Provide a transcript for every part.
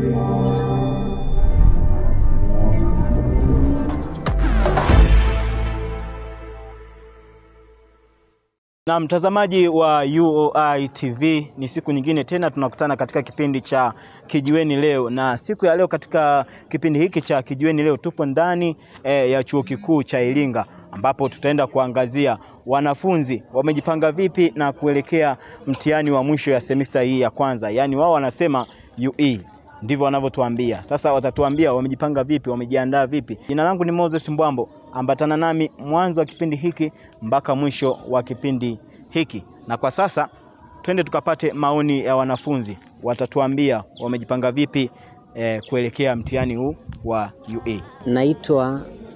Na mtazamaji wa UoI TV, ni siku nyingine tena tunakutana katika kipindi cha Kijiweni Leo, na siku ya leo katika kipindi hiki cha Kijiweni Leo tupo ndani eh, ya chuo kikuu cha Iringa ambapo tutaenda kuangazia wanafunzi wamejipanga vipi na kuelekea mtihani wa mwisho ya semesta hii ya kwanza, yaani wao wanasema UE ndivyo wanavyotuambia. Sasa watatuambia wamejipanga vipi, wamejiandaa vipi. Jina langu ni Moses Mbwambo, ambatana nami mwanzo wa kipindi hiki mpaka mwisho wa kipindi hiki, na kwa sasa twende tukapate maoni ya wanafunzi, watatuambia wamejipanga vipi eh, kuelekea mtihani huu wa UE. Naitwa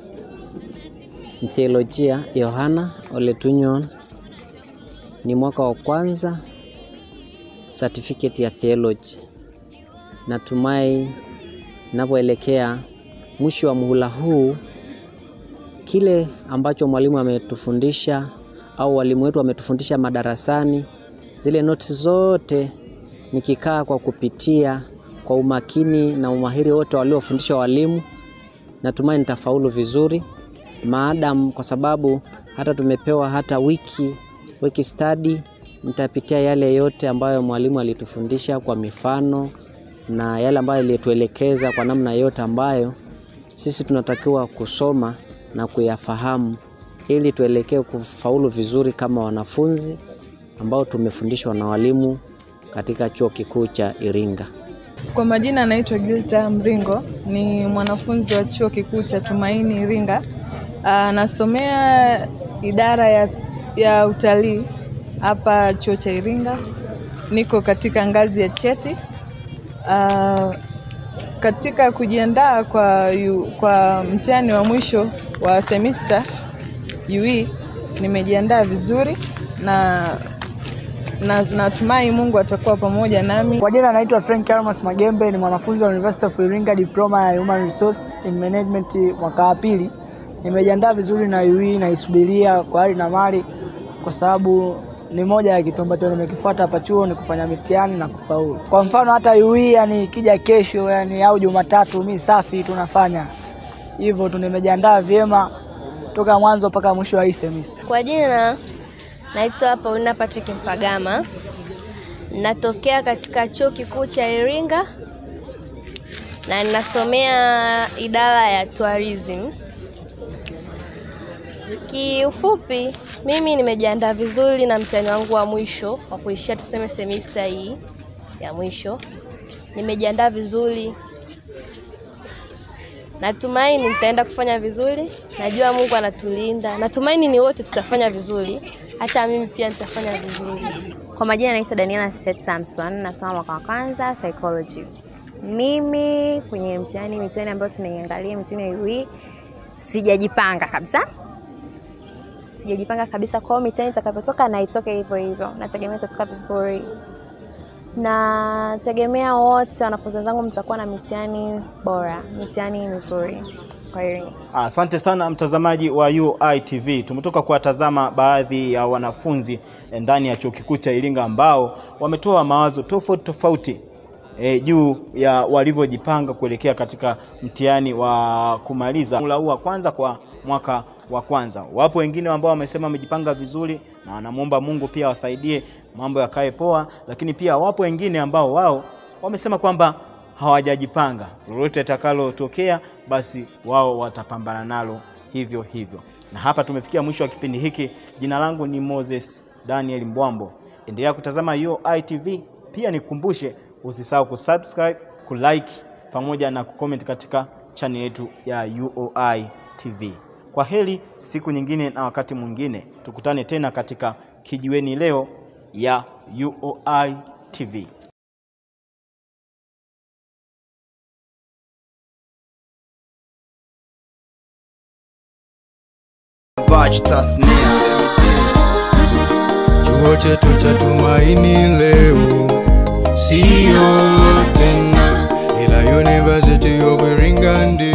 Mtheolojia Yohana Oletunyon, ni mwaka wa kwanza certificate ya theology. Natumai ninapoelekea mwisho wa muhula huu, kile ambacho mwalimu ametufundisha au walimu wetu wametufundisha madarasani, zile noti zote nikikaa kwa kupitia kwa umakini na umahiri wote waliofundisha walimu, natumai nitafaulu vizuri maadam, kwa sababu hata tumepewa hata wiki wiki study, nitapitia yale yote ambayo mwalimu alitufundisha kwa mifano na yale ambayo alituelekeza kwa namna yote ambayo sisi tunatakiwa kusoma na kuyafahamu ili tuelekee kufaulu vizuri kama wanafunzi ambao tumefundishwa na walimu katika chuo kikuu cha Iringa. Kwa majina anaitwa Gilta Mringo, ni mwanafunzi wa chuo kikuu cha Tumaini Iringa. Anasomea idara ya, ya utalii hapa chuo cha Iringa. Niko katika ngazi ya cheti. Uh, katika kujiandaa kwa, yu, kwa mtihani wa mwisho wa semester UE nimejiandaa vizuri na na natumai Mungu atakuwa pamoja nami. Kwa jina naitwa Frank Almas Magembe, ni mwanafunzi wa University of Iringa, diploma ya Human Resource in Management mwaka wa pili. Nimejiandaa vizuri na UE, naisubiria kwa hali na mali, kwa sababu ni moja ya kitu ambacho nimekifuata hapa chuo, ni kufanya mitihani na kufaulu. Kwa mfano hata UE, yani ikija kesho yani au Jumatatu, mi safi tunafanya hivyo tu. Nimejiandaa vyema toka mwanzo mpaka mwisho wa hii semester. Kwa jina naitwa Paulina Patrick Mpagama, natokea katika chuo kikuu cha Iringa na ninasomea idara ya tourism. Kiufupi, mimi nimejiandaa vizuri na mtihani wangu wa mwisho wa kuishia tuseme semester hii ya mwisho. Nimejiandaa vizuri, natumaini nitaenda kufanya vizuri. Najua Mungu anatulinda, natumaini ni wote tutafanya vizuri, hata mimi pia nitafanya vizuri. Kwa majina naitwa Daniela Seth Samson, nasoma mwaka wa kwanza psychology. Mimi kwenye mtihani mitihani ambayo tunaiangalia mitihani ya UE sijajipanga kabisa, sijajipanga kabisa. Kwa hiyo mitihani itakapotoka na itoke hivyo hivyo, nategemea itatoka vizuri. Nategemea wote wanafunzi wenzangu mtakuwa na mitihani bora, mitihani mizuri. Kwa hiyo Asante sana mtazamaji wa UoI TV. Tumetoka kuwatazama baadhi ya wanafunzi ndani ya chuo kikuu cha Iringa ambao wametoa mawazo tofauti tofauti e, juu ya walivyojipanga kuelekea katika mtihani wa kumaliza muhula huu wa kwanza kwa mwaka wa kwanza. Wapo wengine ambao wamesema wamejipanga vizuri na wanamwomba Mungu pia wasaidie mambo yakae poa, lakini pia wapo wengine ambao wao wamesema kwamba hawajajipanga, lolote litakalotokea basi wao watapambana nalo hivyo hivyo. Na hapa tumefikia mwisho wa kipindi hiki. Jina langu ni Moses Daniel Mbwambo. Endelea kutazama UoI TV, pia nikukumbushe usisahau kusubscribe, kulike pamoja na kucomment katika channel yetu ya UoI TV. Kwa heri, siku nyingine na wakati mwingine, tukutane tena katika Kijiweni Leo ya UoI TV. Bach Tasnia. Chuo chetu cha Tumaini leo sio tena, ila University of Iringa ndio